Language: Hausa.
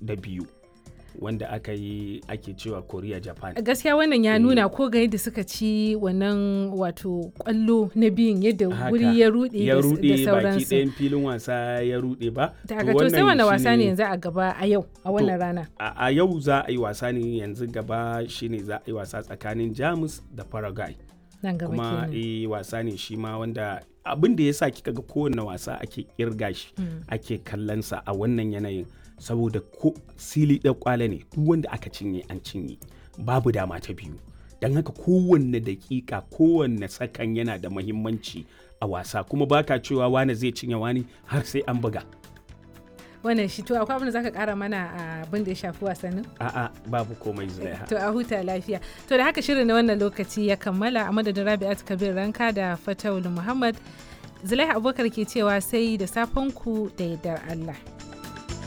da biyu wanda aka yi ake cewa korea japan gaskiya wannan ya nuna ko ga yadda suka ci wannan wato kwallo na biyun yadda Haka. wuri ya rude ya da- rude da baki sauransu ɗayan filin wasa ya rude ba daga to sai wani wasa ne yanzu a gaba a yau a wannan rana a a yau za a yi wasa ne yanzu gaba shine za a yi wasa tsakanin jamus da paraguay nan gaba kuma kenan eh wasa ne shi ma wanda abin da ya sa kika ga kowane wasa ake kirga shi ake kallonsa a wannan yanayin saboda ko sili ɗan kwale ne duk wanda aka cinye an cinye babu dama ta biyu don haka kowanne dakika kowanne sakan yana da mahimmanci a wasa kuma baka cewa wane zai cinye wani har sai an buga wannan shi to akwai abin da zaka kara mana a abin da ya shafi wasannin a'a babu komai zulaiha to a huta lafiya to da haka shirin na wannan lokaci ya kammala a madadin rabi'at kabir ranka da fatawul muhammad zulaiha abubakar ke cewa sai da safen ku da yardar allah